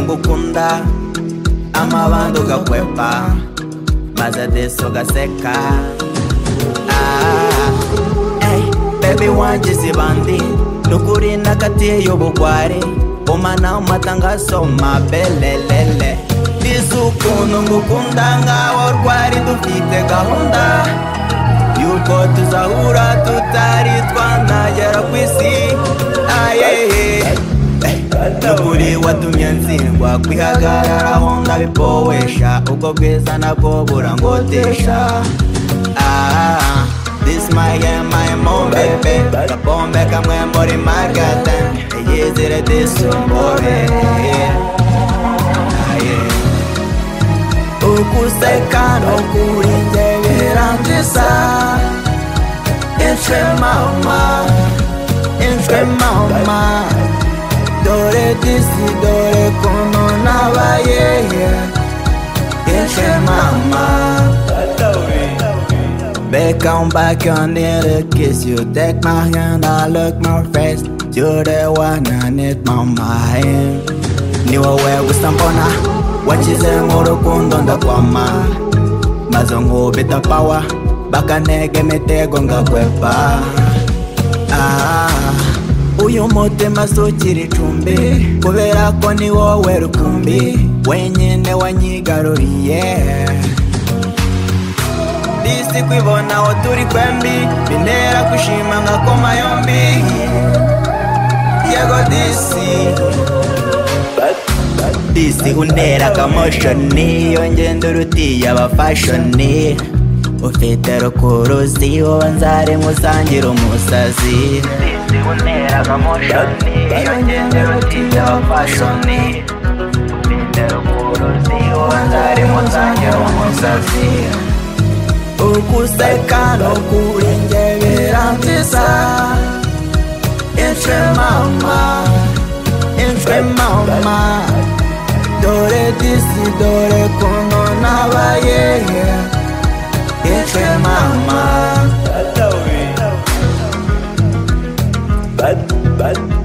gakunda amabandi ugakwepa maze disi ugaseka Ah, eh, bebi wanjye zibandi nukuri nakatiye y'ubugwari umana amatangazo mabelelele disi ukuntu ngukunda nkaho rwari dufite gahunda yuko tuzahura tutari twanagera ku isi ayehe nukuri watumye ntsindwa kwihagararaho nkabipowesha ubwo bwiza nabwo burangotesha Ah, this my yeah my mom baby Kapombe kamwe muri magatan Yizire disumbore Ah, yeah. Ukuseka nukuri njye birangiza Inshwe mama Inshwe mama dore disi dore kuno nabaye yeshe mama Beka on back on it, kiss you take my hand, I look my face You're the one I need my mind Niwe wewe gusa mbona wakize nk'urukundo ndakwama Maze nkubita pawa bakanega imitego ngakwepa Ah, uyu mutima si ukiri icumbi kubera ko ni wowe rukumbi wenyine wanyigaruriye disi kwibona aho turi kwembi bintera kwishima nkakoma yombi yego disi disi untera akamoshoni yongenda urutiye abafashoni ufite rukuruzi wowe nzare nkusangira umusazi disi untera akamoshoni yongenda urutiye abafashoni ufite rukuruzi wowe nzare nkusangira umusazi ukuseka no kuringe birantiza inshwe mama inshwe mama dore disi dore kuno nabaye inshwe mama Bad, bad.